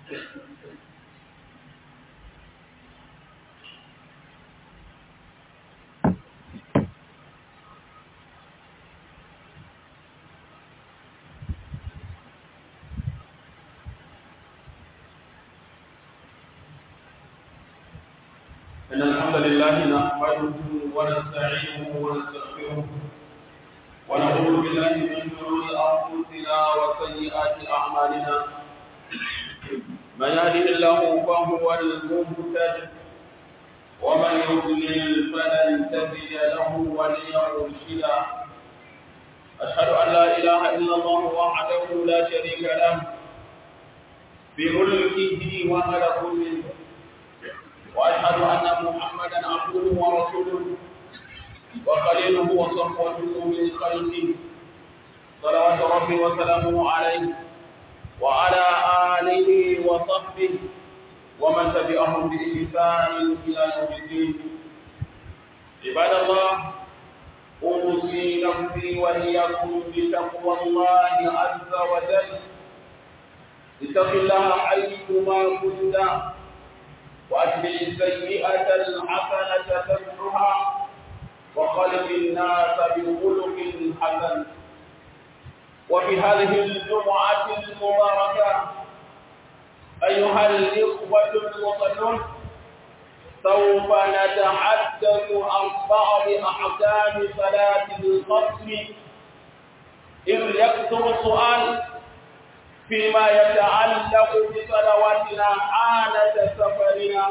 إن الحمد لله نحمده ونستعينه ونستغفره ونعوذ بالله من شرور أنفسنا وسيئات أعمالنا من يهده الله فهو المهتد ومن يضلل فلن تجد له وليا مرشدا أشهد أن لا إله إلا الله وحده لا شريك له بملكه وملكوته وأشهد أن محمدا عبده ورسوله وخليله وصفوته من خلقه صلوات ربي وسلامه عليه وعلى آله وصحبه ومن تبعهم بإحسان إلى يوم الدين عباد الله أوصي نفسي وإياكم بتقوى الله عز وجل اتق الله حيثما كنت وأتبع السيئة الحسنة تمحها وخلق الناس بخلق حسن وفي هذه الجمعة المباركة أيها الإخوة المصلون سوف نتحدث عن بعض أحكام صلاة القصر إذ يكثر السؤال فيما يتعلق بصلواتنا حالة سفرنا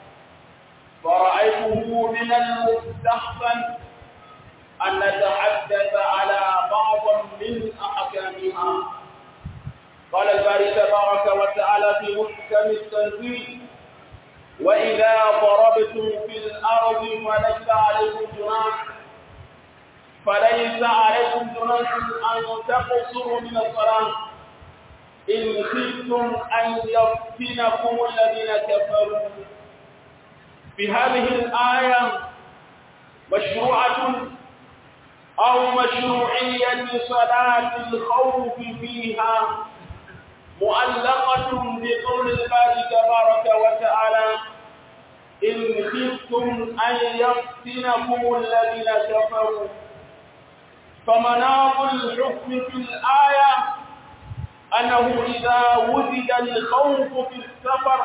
فرأيته من المستحسن أن نتحدث على بعض من أحكامها قال الباري تبارك وتعالى في محكم التنزيل وإذا ضربتم في الأرض فليس عليكم جناح فليس عليكم جناح أن تقصروا من الصلاة إن خفتم أن يفتنكم الذين كفروا في هذه الآية مشروعة أو مشروعية صلاة الخوف فيها مؤلقة بقول الباري تبارك وتعالى إن خفتم أن يفتنكم الذين كفروا فمناط الحكم في الآية أنه إذا وجد الخوف في السفر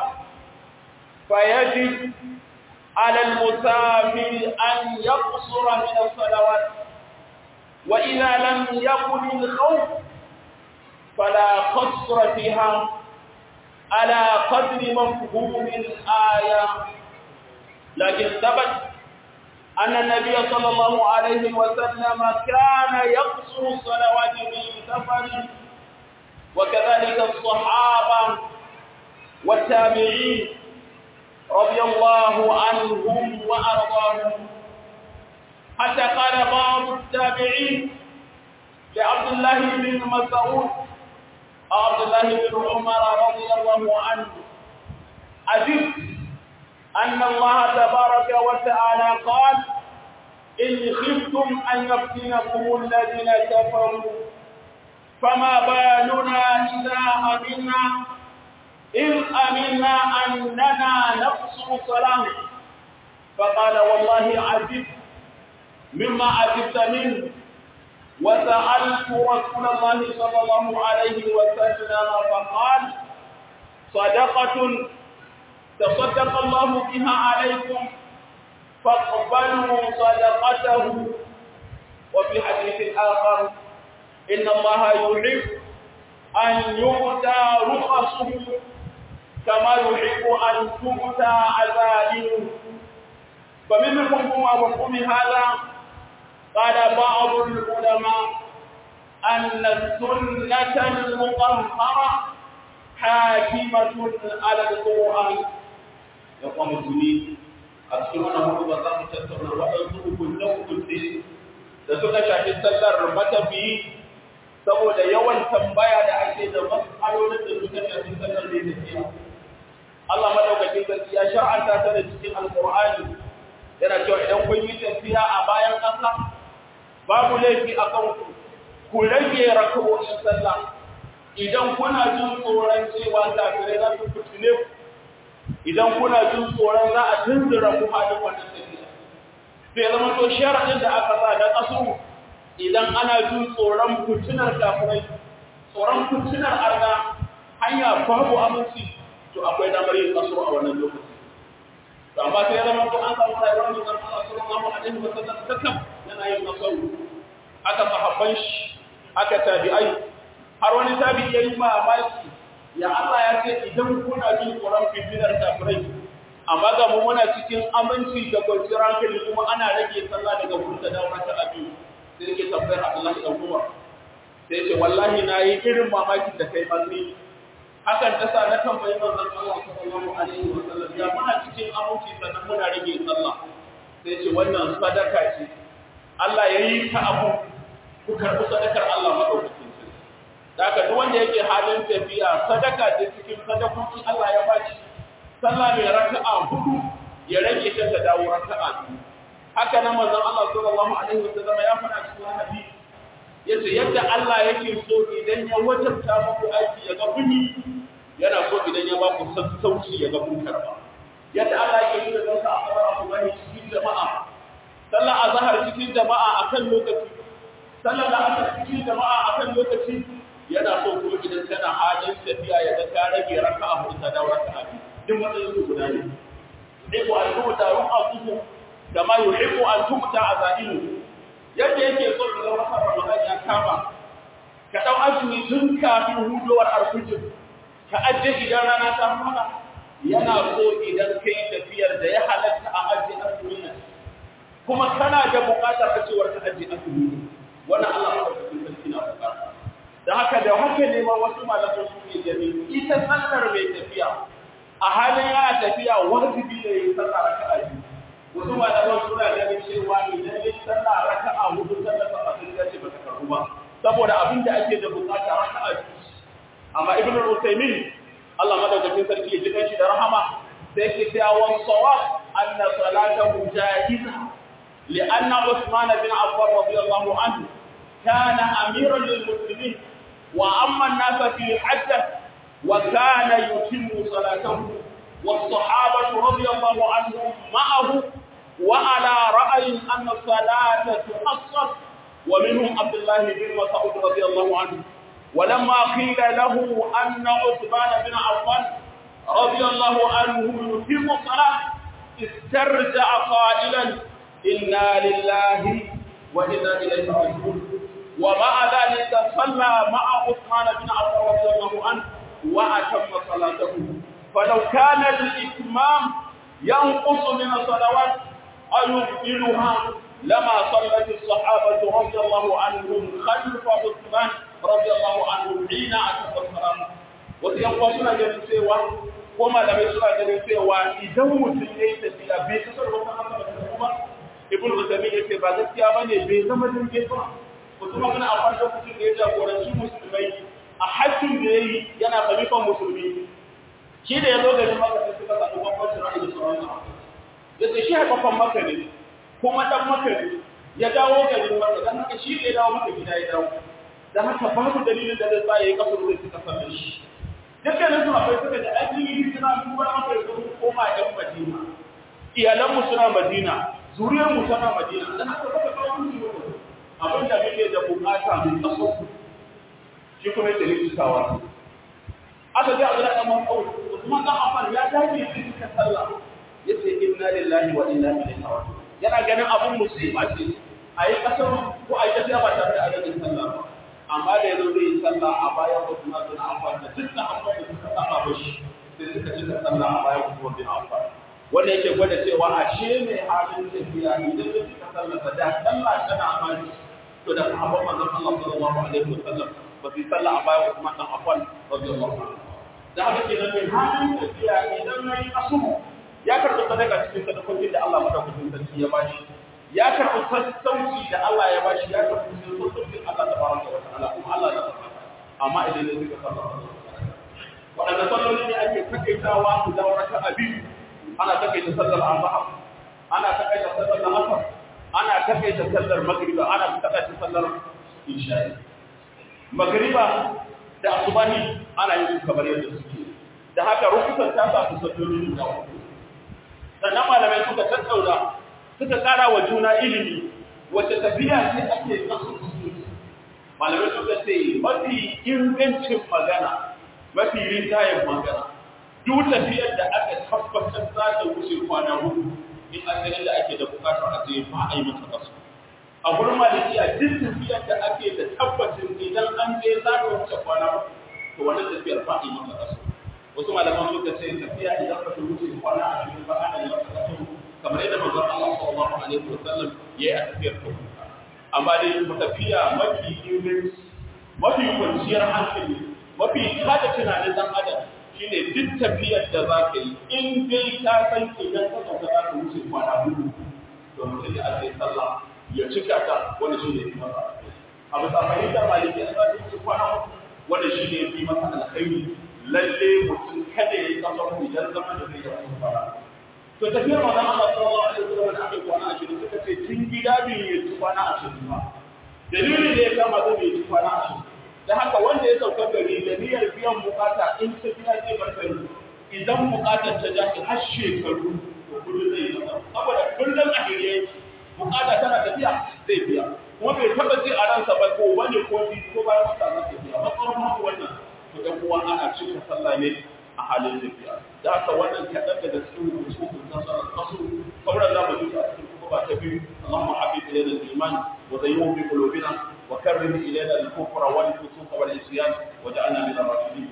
فيجب على المسافر أن يقصر من الصلوات وإذا لم يكن الخوف فلا قصر فيها على قدر مفهوم الآية لكن ثبت أن النبي صلى الله عليه وسلم كان يقصر الصلوات في سفر وكذلك الصحابة والتابعين رضي الله عنهم وأرضاهم حتى قال بعض التابعين لعبد الله بن مسعود عبد الله بن عمر رضي الله عنه عجبت أن الله تبارك وتعالى قال إن خفتم أن يفتنكم الذين كفروا فما بالنا إذا أمنا إن أمنا أننا نقصر صلاة فقال والله عجبت مما عجبت منه وسألت رسول الله صلى الله عليه وسلم فقال صدقة تصدق الله بها عليكم فاقبلوا صدقته وفي حديث آخر إن الله يحب أن يؤتى رخصه كما يحب أن تؤتى عزائمه فمن مفهوم مفهوم هذا قال بعض العلماء أن السنة المطهرة حاكمة على القرآن يقوم الدنيا أذكرنا هو بزام تتبع وأنتم كنتم كنتم da suka shafi sallar matafiyi saboda yawan tambaya da ake da matsalolin da suka shafi sallar da tafiya. Allah madaukakin sarki ya shar'anta ta da cikin Alƙur'ani yana cewa idan kun yi tafiya a bayan ƙasa babu laifi a kan ku ku rage raka'o'in sallah idan kuna jin tsoron cewa kafirai za su fitine ku idan kuna jin tsoron za a tunzura ku halin wannan tafiya sai zama to sharadin da aka sa da kasu idan ana jin tsoron fitinar kafirai tsoron fitinar arna hanya babu aminci to akwai damar yin kaso a wannan lokaci to amma sai zama to an samu rayuwar da zan Allah sallallahu alaihi wa sallam takan yana yin kaso aka sahabban shi aka tabi'ai har wani tabi'i yayi mamaki ya Allah ya ce idan kuna jin tsoron fitinar kafirai amma ga mu muna cikin aminci da kwanciyar hankali kuma ana rage sallah daga wurin da dawo ta abi sai yake tambayar Abdullahi dan Umar sai ce wallahi na yi irin mamakin da kai manni hakan ta sa na tambayi manzon Allah sallallahu alaihi wa sallam ya muna cikin aminci sannan muna rage sallah sai ce wannan sadaka ce Allah ya yi ta abu ku karɓi sadakar Allah madaukakin sarki da haka duk wanda yake halin tafiya sadaka ce cikin sadakokin Allah ya bashi sallah mai raka'a hudu ya rage ta ta dawo raka'a biyu haka nan manzon Allah sallallahu alaihi wa sallam ya faɗa cikin hadisi yace yadda Allah yake so idan ya wajabta muku aiki ya ga kuni yana so idan ya ba ku sassauci ya ga kun karba yadda Allah yake so idan ka fara abu bane cikin jama'a sallar azhar cikin jama'a akan lokaci sallar asar cikin jama'a akan lokaci yana so kuma idan kana halin tafiya ya ga ka rage raka'a hudu ta dawo raka'a duk matsayin su guda ne dai ko an rubuta ru'asu kama yuhibbu an tumta azailu yadda yake so da wata Ramadan ya kama ka dau azumi tun kafin hudowar alfijir ka ajiye idan rana ta fara yana so idan kai tafiyar da ya halatta a ajiye azumi ne kuma kana da buƙatar ka cewar ka ajiye azumi wannan Allah ya rubuta cikin na buƙata dan haka da haka ne ma wasu malaman su ne gani ita sallar mai tafiya a halin yana tafiya wajibi ne ya sallar raka'a biyu wasu malaman suna ganin cewa idan ya sallah raka'a hudu sallar sa fasin da ce bata karbu ba saboda abin da ake da bukata raka'a biyu amma ibnu al-usaymin Allah madaukakin sarki ya jikan shi da rahama sai ke cewa wan sawab anna salatahu jaiza لأن عثمان بن عفان رضي الله عنه كان أميرا للمسلمين وأما الناس في حجه وكان يتم صلاته والصحابة رضي الله عنهم معه وعلى رأي أن الصلاة تقصر ومنهم عبد الله بن مسعود رضي الله عنه ولما قيل له أن عثمان بن عفان رضي الله عنه يتم الصلاة استرجع قائلا إنا لله وإنا إليه راجعون ومع ذلك صلى مع عثمان بن عفان رضي الله عنه وأتم صلاته فلو كان الإتمام ينقص من الصلوات أو يبطلها لما صلت الصحابة رضي الله عنهم خلف عثمان رضي الله عنه حين أتم الصلاة وسينقصنا جميع سوى وما لم يسرع جميع سوى إذا مسلمين تسيلا بيكسر وما أصلا ibn Uthaymeen yace ba gaskiya bane bai zama dinge ba kuma kana a farko lokacin da ya jagoranci musulmai a hajjin da yayi yana khalifan musulmi shi da yazo garin Makka sai suka samu bambancin ra'ayi da sauran yace shi haifafan Makka ne kuma dan Makka ne ya dawo garin Makka dan haka shi da ya dawo Makka gida ya dawo dan haka babu dalilin da zai sa yayi kasar da suka sanar shi dukkanin su akwai suka da addini suna duba Makka da koma ɗan Madina iyalanmu suna Madina zuriyar mu tana Madina dan haka baka kawo musu abin da muke da bukata mai kaso shi kuma yake rikitawa aka ga Abdullah dan Mas'ud Usman dan Affan ya dage shi ka sallah yace inna lillahi wa inna ilaihi raji'un yana ganin abun musiba ce ayi kasar ko ayi tafiya ba tare da adadin sallah ba amma da yazo zai yi sallah a bayan Usman dan Affan da dukkan abubuwan da suka saba mashi sai suka cika sallah a bayan Usman bin Affan wanda yake gwada cewa ashe mai halin tafiya idan ya cika sallah da sallah tana amani to da sahabban manzon Allah sallallahu alaihi wasallam ba su sallah a bayan Usman dan Affan radiyallahu anhu da haka kenan mai halin tafiya idan yayi asu ya karɓi sadaka cikin sadakokin da Allah madaukakin sarki ya bashi ya karɓi sassauci da Allah ya bashi ya karɓi sassaucin Allah tabaraka wa ta'ala kuma Allah ya tabbata amma idan ya cika sallah waɗanda salloli ne ake takaitawa su dawo raka'a biyu ana takaita sallar azhar ana takaita sallar asr ana takaita sallar magriba ana takaita sallar isha'i magriba da asubahi ana yin su kamar yadda suke da haka rukusan ta sa su salloli da uku sannan malamai suka tattauna suka kara wa juna ilimi wacce tafiya ce ake kasu malamai suka ce mafi ingancin magana mafi rinjayen magana duk tafiyar da aka tabbatar za ta wuce kwana hudu in an da ake da bukatar a je ba a yi masa kasu a gurin malikiya duk tafiyar da ake da tabbacin idan an je za ta wuce kwana hudu to wannan tafiyar ba a yi masa kasu wasu malaman suka ce tafiya idan ba ta wuce kwana ashirin ba ana yi masa kasu kamar yadda manzon Allah sallallahu alaihi wasallam ya yi a tafiyar ta amma dai tafiya mafi inganci mafi kwanciyar hankali mafi kada tunanin dan adam shine duk tafiyar da za ka yi in dai ka san idan ka sauka za ka wuce kwana hudu to mutum ya ake sallah ya cika ta wani shi ne fi masa a bisa fahimtar maliki a za ta wuce kwana hudu wani shi ne fi masa alkhairi lalle mutum kada ya yi kasar idan zama da zai yi wasu fara to tafiyar manzon Allah sallallahu alaihi wasallam da aka kwana ashirin suka ce tun gida bai yi ci kwana ashirin ba dalilin da ya kama zai bai ci kwana ashirin da haka wanda ya sauka gari da niyyar biyan bukata in ta biya zai bar gari idan bukatar ta ja har shekaru to kullum zai yi saboda kullum a gari yake bukata tana tafiya zai biya kuma bai taba ji a ransa ba ko wani ko bi ko bayan wata za ta biya matsalar mako wannan to dan uwa ana cika sallah ne a halin tafiya da haka wannan kaɗan daga cikin hukuncin nasarar kasu sauran za mu ji a cikin kuma ba ta biyu Allahumma habib ilayna al-iman wa zayyinhu bi qulubina wa karrim ilayna al-kufra wal fusuq wal isyan wa ja'alna min ar-rashidin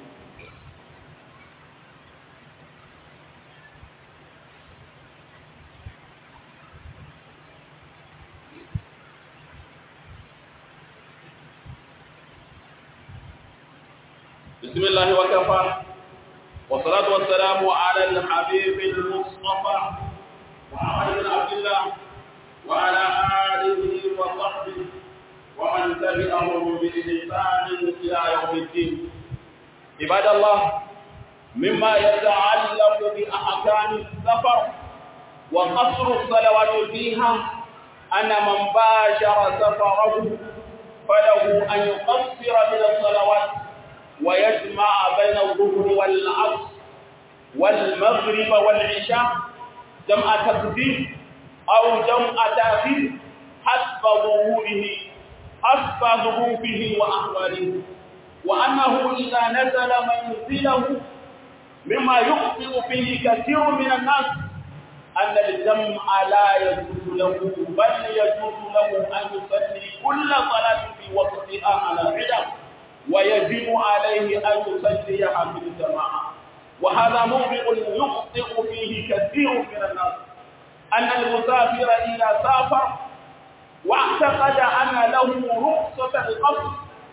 بسم الله وكفى والصلاة والسلام على الحبيب المصطفى محمد بن عبد الله وعلى آله وصحبه ومن تبعهم بإحسان إلى يوم الدين عباد الله مما يتعلق بأحكام السفر وقصر الصلوات فيها أن من باشر سفره فله أن يقصر من الصلوات ويجمع بين الظهر والعصر والمغرب والعشاء جمع تقديم أو جمع تأخير حسب ظهوره حسب ظروفه وأحواله وأنه إذا نزل منزله مما يخطئ فيه كثير من الناس أن الجمع لا يجوز له بل يجوز له أن يصلي كل صلاة في وقتها على علم ويجب عليه أن يصليها في الجماعة وهذا موضع يخطئ فيه كثير من الناس أن المسافر إذا سافر واعتقد أن له رخصة القصر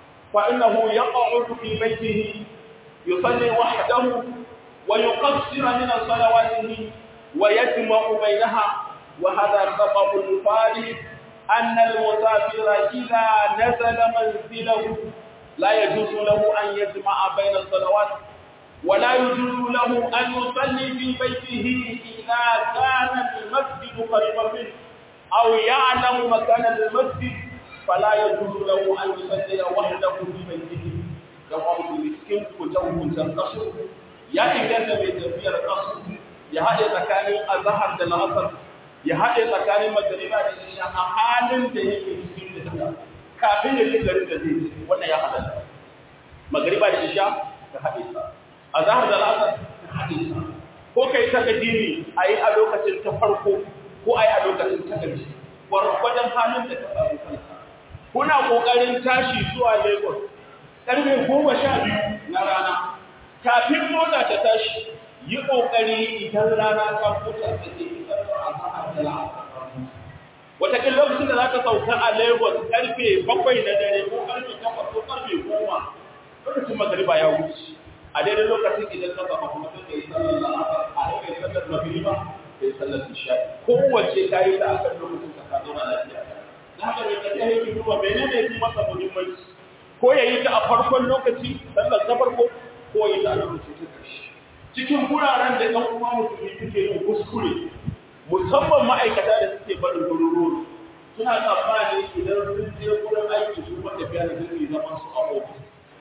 فإنه يقعد في بيته يصلي وحده ويقصر من صلواته ويجمع بينها وهذا خطأ فارغ أن المسافر إذا نزل منزله لا يجوز له أن يجمع بين الصلوات ولا يجوز له أن يصلي في بيته إذا كان المسجد قريبا منه أو يعلم مكان المسجد فلا يجوز له أن يصلي وحده في بيته يقوم بمسكين كتوه تنقصر يا إنجاز بيتفير قصر يا هذا مكان أزهر دلاسر ya haɗe tsakanin magariba da isha a halin da yake cikin da kafin ya shiga garin da zai wannan ya haɗa magariba da isha ka haɗe sa a zahar da la'asar ka haɗe sa ko kai ta gadini a yi a lokacin ta farko ko a yi a lokacin ta ƙarshe gwargwadon halin da ka samu kanka kuna ƙoƙarin tashi zuwa lagos ƙarfe goma sha biyu na rana kafin mota ta tashi yi ƙoƙari idan rana ta fita da ke fitar da azahar da la'asar wataƙin lokacin da za ka sauka a lagos ƙarfe bakwai na dare ko ƙarfe takwas ko ƙarfe goma lokacin magariba ya wuce a daidai lokacin idan ka zama kuma sai kai sallar la'asar a kai sallar magriba kai sallar isha'i kowace ta yi ta akan lokacin ka ka zauna lafiya da haka mai tafiya yake duba menene ya fi masa muhimmanci ko ya yi ta a farkon lokaci sallar ta farko ko ya yi ta a lokacin ta ƙarshe cikin guraren da ɗan uwa musulmi suke yin kuskure musamman ma'aikata da suke barin garuruwa suna tsammani idan sun je wurin aiki su kuma tafiya da suke zaman su a ofis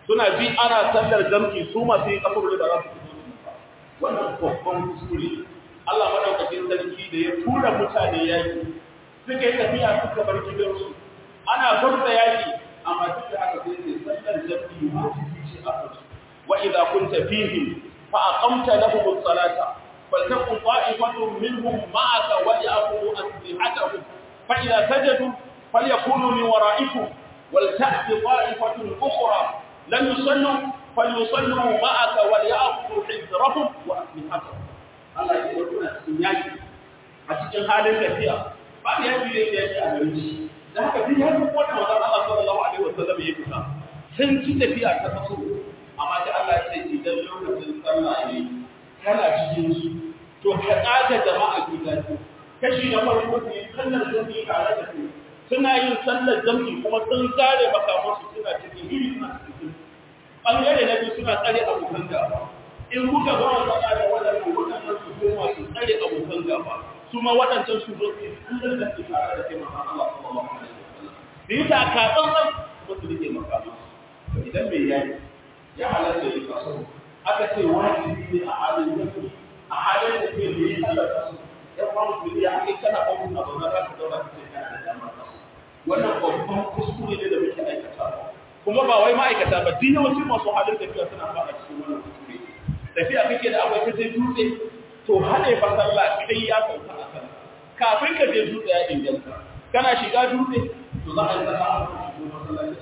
suna bi ana sallar jam'i su masu yin kasar da za su fito wannan babban kuskure Allah madaukakin sarki da ya tura mutane yaki suka yi tafiya suka bar gidansu ana furta yaki amma duk da haka sai ne sallar jam'i wajibi ce a kansu wa idza kunta fihim fa aqamta lahum as-salata faltakun ta'ifatun minhum ma'aka wa ya'khudhu aslihatahum fa idza sajadu falyakunu min wara'ikum ولتأتي طائفة أخرى لم يصلوا فليصلوا معك وليأخذوا حذرهم وأسلحتهم Allah ya yi kuna cikin yaki a cikin halin tafiya ba da yaki da yake a gare shi da haka duk ya duk wannan wannan Allah sallallahu alaihi wasallam ya fita sun ci tafiya ta kaso amma sai Allah ya ce idan lokacin sallah ne kana cikin su to ka tsaga jama'a gida kashi na farko ne sallar jami'i tare da su suna yin sallar jami'i kuma sun tsare makamansu suna cikin iri suna cikin ɓangare na biyu suna tsare abokan gaba in kuka ba wa tsada da waɗannan waɗannan su koma su tsare abokan gaba su ma waɗancan su zo su sallar da su tare da kai maka Allah sallallahu alaihi wasallam da yasa ka tsantsan ba su rike makamansu idan mai yayi ya halatta ya kaso aka ce wajibi ne a halin jami'i a halin da ke da yi sallar kaso yan uwan musulmi ya ake kana ƙwaƙwun abu na za ka zauna ka ce kana da damar kaso wannan babban kuskure ne da muke aikata kuma ba wai ma'aikata ba duk yawancin masu halin tafiya suna fara cikin wannan kuskure tafiya kake da akwai kaje dutse to hade fa sallah kai ya sauka a kan kafin ka je dutse ya inganta kana shiga dutse to za a yi sallah a shigo masallaci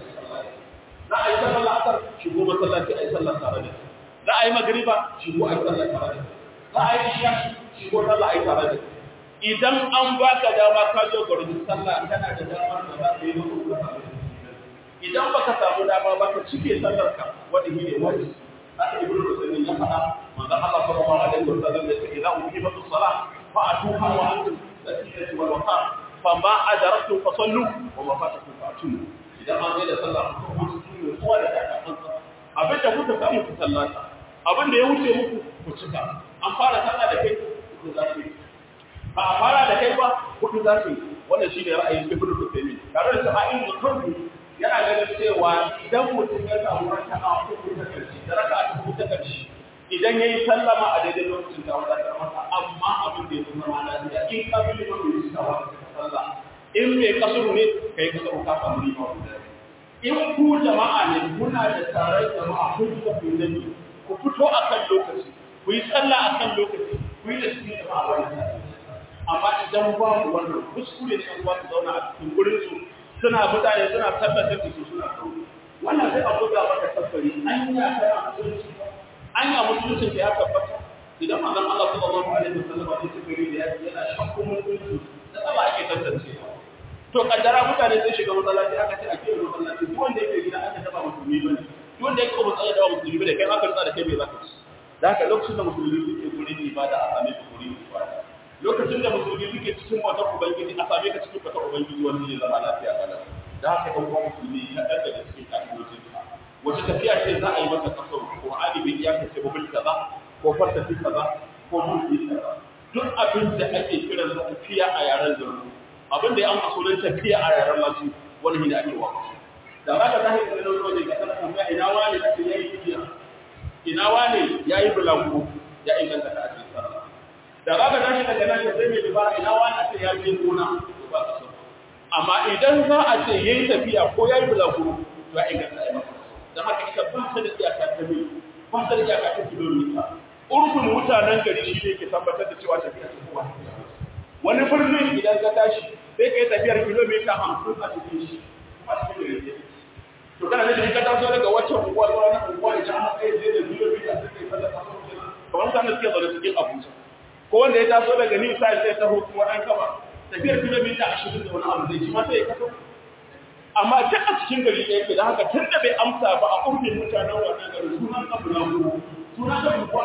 za a yi sallah asar shigo masallaci a yi sallah tare da za a yi magriba shigo a yi sallah tare da za a yi isha shigo sallah a yi tare da idan an baka dama ka zo gurbin sallah kana da damar da za ka yi maka idan baka samu dama ba ka cike sallar ka wanda shi ne wajibi haka ibnu rusulun ya faɗa manzon Allah sallallahu alaihi wasallam ya ce idza uqimatu salah fa atuha wa antum sakinatu wal waqar fa ma adraktum fa sallu wa ma fatakum fa atumu idan an yi da sallah ku ku cikin kowa da kansa abin da kuka samu ku sallata abin da ya wuce muku ku cika an fara sallah da kai ku zafi ba a fara da kai ba kudu za su wannan shi ne ra'ayin ibn Uthaymeen tare da cewa in mutum yana ganin cewa idan mutum ya samu raka'a uku ta karshe da raka'a uku ta karshe idan yayi sallama a daidai lokacin da wanda ta masa amma abin da ya zama mana da in ka bi da mutum ya samu sallah in bai kasuru ne kai kasuru ka samu riba in ku jama'a ne kuna da taron jama'a kun da ku da ku fito akan lokaci ku yi sallah akan lokaci ku yi da cikin jama'a wannan amma idan babu wannan kuskure ne ba su zauna a cikin gurin su suna mutane suna tabbatar da su suna kawo wannan sai a buga maka tabbari an ya kana musulunci an ya musulunci da ya tabbata idan manzon Allah sallallahu alaihi wasallam ya ce gari da yana shakku musulunci da Allah ake tantance to kaddara mutane sun shiga masallaci aka ce a kiyaye masallaci duk wanda yake gida aka taba musulmi bane duk wanda yake ba tsaya da musulmi bane kai aka tsaya da kai me zaka ci da haka lokacin da musulmi suke gurin ibada a same su gurin ibada lokacin da musulmi suke cikin wata ubangiji a same ka cikin wata ubangiji wanda zai zama lafiya kana da haka ɗan uwan musulmi na ɗan daga cikin ka'idojin wace tafiya ce za a yi masa kasar Qur'ani bai iya kace ba bil kaza ko fartafi kaza ko mulki kaza duk abin da ake kiran sa tafiya a yaren zurfi abin da ya amsa sunan tafiya a yaren lasu wani ne ake waka da ba ka tahi da nan waje ga kana kuma ina wani da yayi tafiya ina wani yayi bulangu ya inganta ka a cikin sallah da ba ka tashi daga nan sai mai dubara ina wani a ce ya je gona to ba ka so amma idan za a ce yayi tafiya ko yayi bulaguro to ya inganta ai maka dan haka ita ba ta da iyaka ta mil ba ta da iyaka ta kilomita urfin mutanen gari shi ne ke tabbatar da cewa tafiya ta kowa wani birnin idan ka tashi sai ka yi tafiyar kilomita hamsin a cikin shi a cikin gari to kana da ka taso daga wacce unguwa zuwa wani unguwa idan an kai zai da kilomita sai kai sallar kasar kamar mutane suke zaune cikin abuja ko wanda ya taso daga new side sai taho kuma ɗan kaba tafiyar kilomita ashirin da wani abu zai ci ma sai ya kaso amma ta a cikin gari ɗaya ke da haka tun da bai amsa ba a urfin mutanen wannan gari sunan abu na ku sunan da ku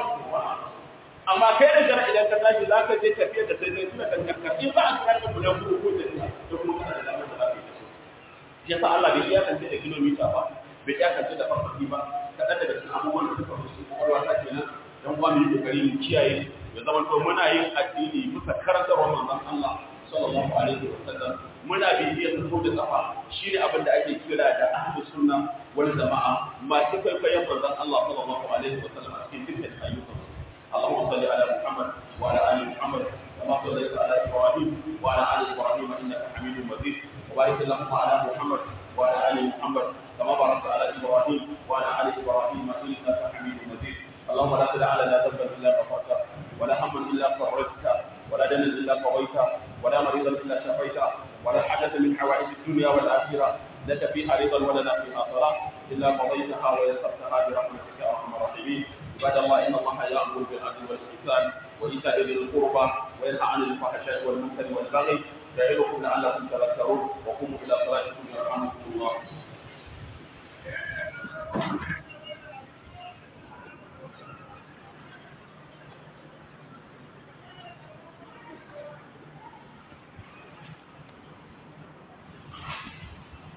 amma kai da jara idan ka tashi za ka je tafiyar da sai dai suna kan karkar in ba a kira da ku na ku ko da da kuma kana da damar da za ka yi shi yasa Allah bai iyakance da kilomita ba bai iyakance da farfaki ba kaɗan daga cikin abubuwan da suka fi su kwakwalwa ta kenan dan uwa mu yi kokari mu kiyaye ya zama to muna yin addini bisa karantarwar manzon Allah sallallahu alaihi wasallam muna bibiyar su da kafa shine abin da ake kira da ahlus sunna wal jama'a masu kwaikwayon manzon Allah sallallahu alaihi wa sallam a cikin dukkan ayyukansu اللهم صل على محمد وعلى ال محمد كما صليت على ابراهيم وعلى ال ابراهيم انك حميد مجيد وبارك اللهم على محمد وعلى ال محمد كما باركت على ابراهيم وعلى ال ابراهيم انك حميد مجيد اللهم لا تدع لنا ذنبا الا غفرته ولا هما الا فرجته ولا دما الا قضيته ولا مريضا الا شفيته ولا حاجه من حوائج الدنيا والاخره لك فيها رضا ولنا فيها صلاه الا قضيتها ويسرتها برحمتك يا ارحم الراحمين عباد الله ان الله يامر بالعدل والاحسان وايتاء ذي القربى وينهى عن الفحشاء والمنكر والبغي يعظكم لعلكم تذكرون وقوموا الى صلاتكم يرحمكم الله